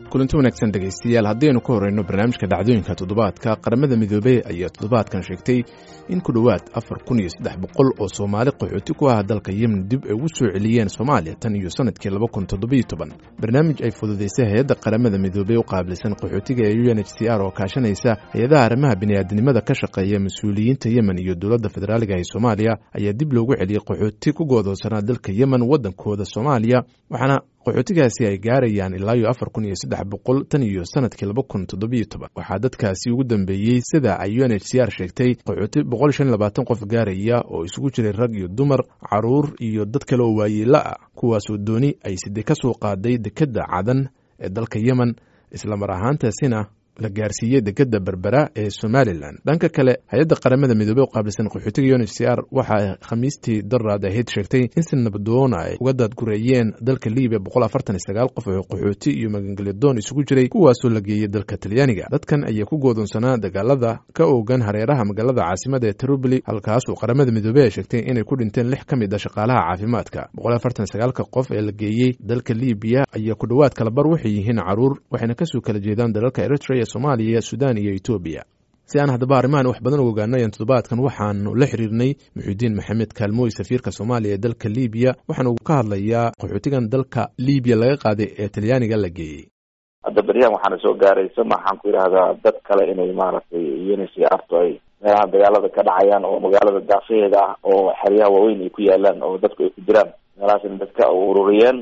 kulanti wanaagsan dhegaystayaal haddaynu ka horeyno barnaamijka dhacdooyinka toddobaadka qaramada midoobey ayaa toddobaadkan sheegtay in ku dhowaad afar kun iyo saddex boqol oo soomaali qaxooti ku ah dalka yemen dib ay ugu soo celiyeen soomaaliya tan iyo sanadkii laba kun toddobiyo toban barnaamij ay fududaysay hay-adda qaramada midoobey u qaabilsan qaxootiga ee u n h c r oo kaashanaysa hay-adaha arrimaha bini'aadinimada ka shaqeeya mas-uuliyiinta yemen iyo dowladda federaaliga ee soomaaliya ayaa dib loogu celiyey qaxooti ku goodoosanaa dalka yemen waddankooda soomaaliya waxaana qaxootigaasi ay gaarayaan ilaa iyo afar kun iyo saddex boqol tan iyo sanadkii laba kun toddobiyo toban waxaa dadkaasi ugu dambeeyey sida ay u n h c r sheegtay qaxooti boqol shan labaatan qof gaaraya oo isugu jiray rag iyo dumar caruur iyo dad kale oo waayeela ah kuwaasoo dooni ay side ka soo qaaday dekedda cadan ee dalka yemen islamar ahaantaasina la gaarsiiyey dekedda berbera ee somalilan dhanka kale hay-adda qaramada midoobey u qaabilsan qaxootiga un h c r waxaa khamiistii daraad ahayd sheegtay in si nabdoona ay uga daadgureeyeen dalka libiya boqol afartan iyo sagaal qof oo qaxooti iyo magangelyadoon isugu jiray kuwaasoo la geeyey dalka talyaaniga dadkan ayaa ku goodoonsanaa dagaalada ka oogan hareeraha magaalada caasimada ee trubli halkaasoo qaramada midoobey ay sheegtay inay ku dhinteen lix ka mid a shaqaalaha caafimaadka boqol afartan sagaalka qof ee la geeyey dalka libiya ayaa ku dhowaad kalabar waxay yihiin caruur waxayna kasoo kala jeedaan dalalka eritrea somaaliya sudan iyo etoobiya si aan haddaba arrimahan wax badan u ogaanay an toddobaadkan waxaanu la xiriirnay muxuudiin maxamed kaalmooy safiirka soomaaliya ee dalka libiya waxaana uu ka hadlayaa qaxootigan dalka libiya laga qaaday ee talyaaniga la geeyey hadda beryahan waxaana soo gaaraysa maxaan ku yidhahdaa dad kale inay maaragtay unc arto ay meelaha dagaalada ka dhacayaan oo magaalada daafaheeda ah oo xeryaha waaweyn ay ku yaalaan oo dadku ay ku jiraan meelahaasna dadka ururiyeen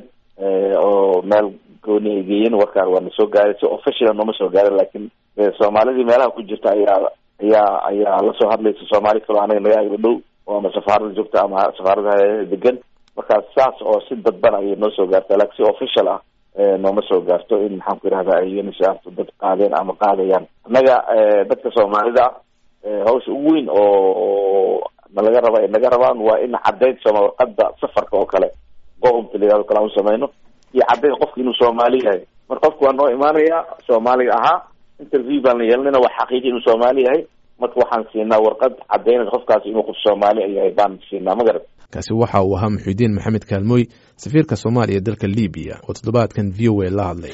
oo meel gooni ay geeyeen warkaan waana soo gaaray si official nooma soo gaarin laakiin soomaalidii meelaha ku jirta ayaa ayaa ayaa lasoo hadlaysa soomaali kaloo anaga naga agla dhow oo ama safaarada joogta ama safaaradaha degan markaas saas oo si dadban ayay noo soo gaartaa laakiin si official ah nooma soo gaarto in maxaan ku yidhahda ay unicefto dad qaadeen ama qaadayaan annaga dadka soomaalida hawsha ugu weyn oo nalaga raba ay naga rabaan waa in caddayd sooma warqada safarka oo kale go-umta layihahdo kale aan samayno iyo caddayd qofka inuu soomaali yahay mar qofku waa noo imaanaya soomaaliga ahaa interview baan la yeelanayna waa xaqiiji inuu soomaali yahay marka waxaan siinaa warqad caddaynaysa qofkaasi inuu qof soomaali yahay baan siinaa ma garat kaasi waxa uu ahaa muxuudiin maxamed kaalmooy safiirka soomaaliya dalka libiya oo toddobaadkan v o a la hadlay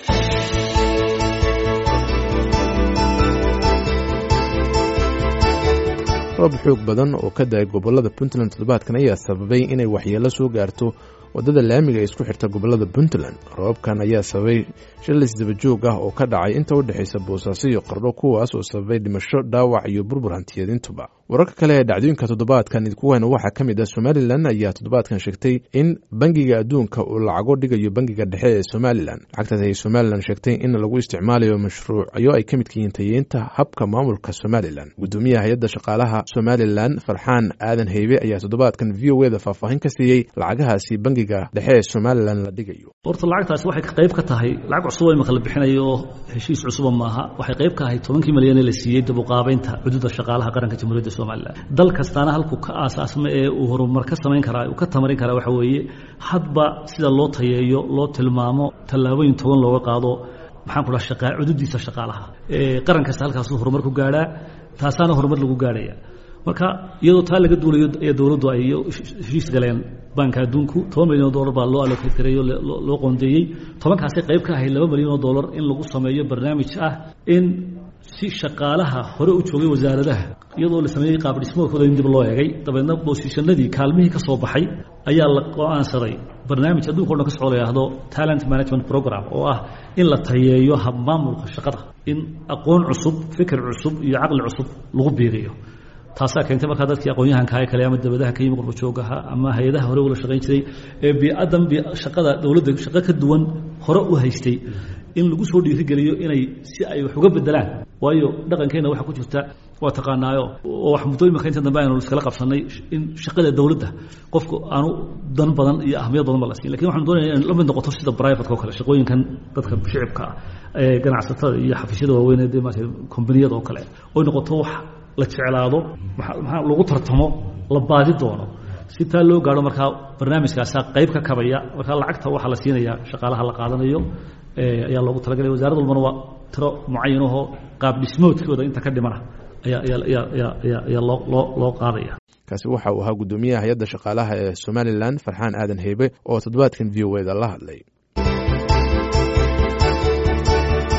roob xoog badan oo ka da-ay gobolada puntland toddobaadkan ayaa sababay inay waxyeelo soo gaarto waddada laamiga ee isku xirta gobolada puntland roobabkan ayaa sababay shilis dabajoog ah oo ka dhacay inta u dhexaysa boosaaso iyo qardho kuwaas oo sababay dhimasho dhaawac iyo burbur hantiyaedintuba wararka kale ee dhacdooyinka toddobaadkan idkuweyna waxaa ka mid ah somalilan ayaa toddobaadkan sheegtay in bangiga adduunka uu lacago dhigayo bangiga dhexe ee somalilan lacagtaas ayay somalilan sheegtay in lagu isticmaalayo mashruucyo ay ka midka yihiin tayeynta habka maamulka somalilan guddoomiyaha hay-adda shaqaalaha somalilan farxaan aadan heybe ayaa toddobaadkan v o eda faahfaahin ka siiyey lacagahaasi bangiga dhexe ee somalilan la dhigayo horta lacagtaasi waxay qayb ka tahay lacag cusub imaka la bixinayo oo heshiis cusuba maaha waxay qayb ka ahay tobankii malyan ee la siiyey dabuqaabaynta xuduudda shaqaalaha qaranka jamhuuriyadda somalilan dal kastaana halkuu ka aasaasma ee uu horumar ka samayn karaa uu ka tamarin karaa waxa weeye hadba sida loo tayeeyo loo tilmaamo tallaabooyin toban looga qaado maxaan ku dhaha shaqa xuduuddiisa shaqaalaha qaran kasta halkaasuu horumar ku gaadhaa taasaana horumar lagu gaadhaya marka iyadoo taa laga duulayo ee dowladdu ay heshiis galeen banka adduunku toban milyan oo dollar baa loo allocate gareeyo loo qoondeeyey tobankaasay qayb ka ahayd laba milyan oo dollar in lagu sameeyo barnaamij ah in si shaqaalaha hore u joogay wasaaradaha iyadoo la sameeyey qaab dhismoodkooda in dib loo eegay dabeedna boosishanadii kaalmihii ka soo baxay ayaa la go-aansaday barnaamij adduunka o dhan ka socoo la yidhaahdo talent management program oo ah in la tayeeyo habmaamulka shaqada in aqoon cusub fikir cusub iyo caqli cusub lagu biiriyo taasaa keentay markaa dadkii aqoon-yahankaha kale ama dabadaha ka yimi qurbajoogaha ama hay-adaha hore ula shaqayn jiray ee bii'adan shaqada dowladda shaqo ka duwan hore u haystay in lagu soo dhiirigeliyo inay si ay wax uga bedelaan waayo dhaqankeenna waxaa ku jirta waa taqaanaayo oo wax muddooyinka inta dambe aynu iskala qabsannay in shaqada dowladda qofku aanu dan badan iyo ahmiyad badan ba la siin lakin waxanu doonaya in la mid noqoto sida brivatka o kale shaqooyinkan dadka shicibka ah ee ganacsatada iyo xafiisyada waaweyn ee maarata kombaniyada oo kale oy noqoto wax la jeclaado maxaa lagu tartamo la baadi doono si taa loo gaadho markaa barnaamijkaasaa qayb ka kabaya markaa lacagta waxaa la siinaya shaqaalaha la qaadanayo ayaa loogu talagalaya wasarad walbana waa tiro mucayanahoo qaab dhismoodkooda inta ka dhimana ayaa loo qaadaya kaasi waxa uu ahaa guddoomiyaha hay-adda shaqaalaha ee somalilan farxaan aadan heybe oo toddobaadkan v o eda la hadlay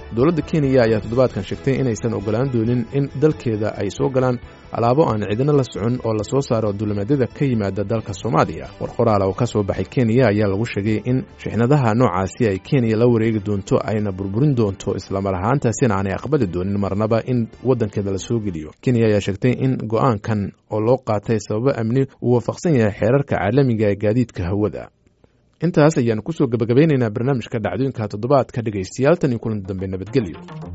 dowladda kenya ayaa toddobaadkan sheegtay inaysan ogolaan doonin in dalkeeda ay soo galaan alaabo aan cidina la socon oo lasoo saaro duulimaadyada ka yimaada dalka soomaaliya war qoraal oo ka soo baxay kenya ayaa lagu sheegay in shixnadaha noocaasi ay kenya la wareegi doonto ayna burburin doonto islamar ahaantaasina aanay aqbali doonin marnaba in waddankeeda la soo geliyo kenya ayaa sheegtay in go-aankan oo loo qaatay sababo amni uu waafaqsan yahay xeerarka caalamiga ee gaadiidka hawada intaas ayaanu kusoo gabagabeynaynaa barnaamijka dhacdooyinka toddobaadka dhegaystayaal tan iyo kulan dambe nabadgelyo